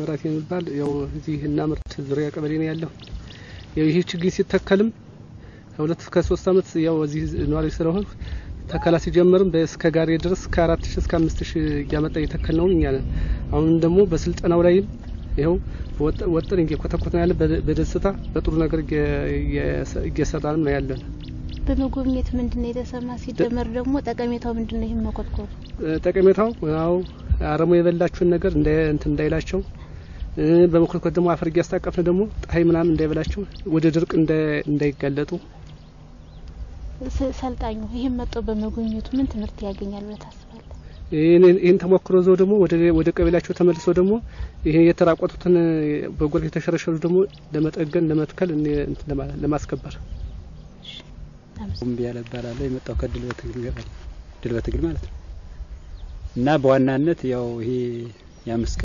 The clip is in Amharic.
መብራት የሚባል ያው እዚህ እና ምርት ዙሪያ ቀበሌ ነው ያለው። ያው ይህ ችግኝ ሲተከልም ከሁለት ከሶስት አመት ያው እዚህ ነዋሪ ስለሆን ተከላ ሲጀምርም እስከ ጋሪ ድረስ ከአራት ሺ እስከ አምስት ሺ እያመጣ እየተከል ነው እኛ ነን። አሁን ደግሞ በስልጠናው ላይም ይኸው ወጥን እየኮተኮትን ያለ በደስታ በጥሩ ነገር እየሰራንም ነው ያለን። በመጎብኘት ምንድን ነው የተሰማ? ሲደመር ደግሞ ጠቀሜታው ምንድን ነው? ይህን መኮትኮቱ ጠቀሜታው ያው አረሞ የበላችሁን ነገር እንደ እንትን እንዳይላቸው በመኮትኮት ደግሞ አፈር እያስታቀፍን ደግሞ ፀሐይ ምናምን እንዳይበላቸው ወደ ድርቅ እንዳይጋለጡ ሰልጣኙ ይህን መጥቶ በመጎብኘቱ ምን ትምህርት ያገኛል ብለህ ታስባለህ? ይህን ተሞክሮ ዘው ደግሞ ወደ ቀበሌያቸው ተመልሰው ደግሞ ይሄ የተራቆቱትን በጎርፍ የተሸረሸሩ ደግሞ ለመጠገን ለመትከል ለማስከበር ቁምቢ ያለ እባላለሁ። የመጣው ከድል በትግል ገበል ድል በትግል ማለት ነው እና በዋናነት ያው ይሄ የአምስት